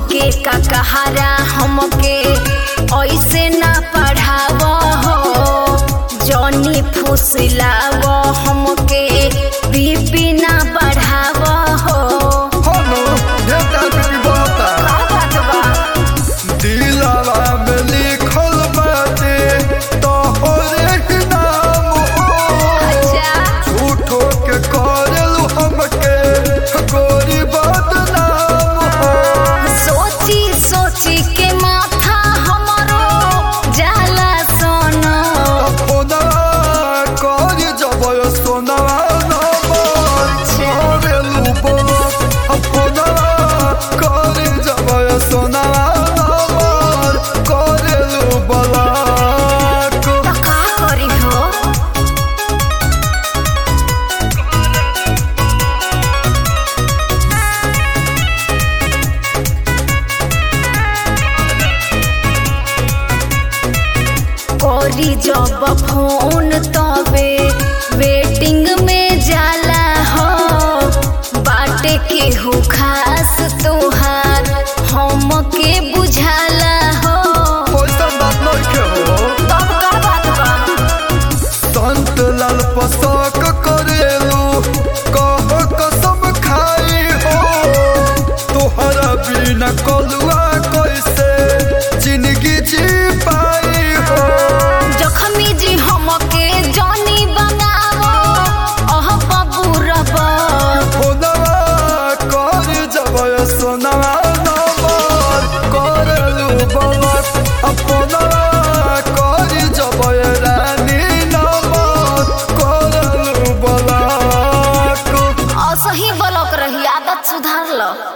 के का कहारा हमके ऐसे ना पढ़ाव हो जॉनी फुसलाव हमके बीपी ना बढ़ाव हो हनु ढेका भी बोलता का बात बा दिलावा में लिखल बाटे तोहरे ही नाम हो अच्छा झूठो के करलू हमके गोरी बदनाम हो सोची सोची के माथा हमरो जाला सोना फोनवा कर जबय सोनवा नंबर करेलू बोलत फोनवा कर जबय सोनवा नंबर करेलू बोलत तो का करी हो करी जब फोन तबे वेटिंग में जाला हो बाटे के हो खास तोहार हमके बुझाला हो ओइसन बात नइखे हो तब का बात बा संत लाल पसक करेलू कह कसम खाई हो तोहरा बिना कलुआ कैसे जिंदगी जी पाई हो जखमी जी हमके जानी बनावो अह बबू रबा फोनवा कर जबय सोनवा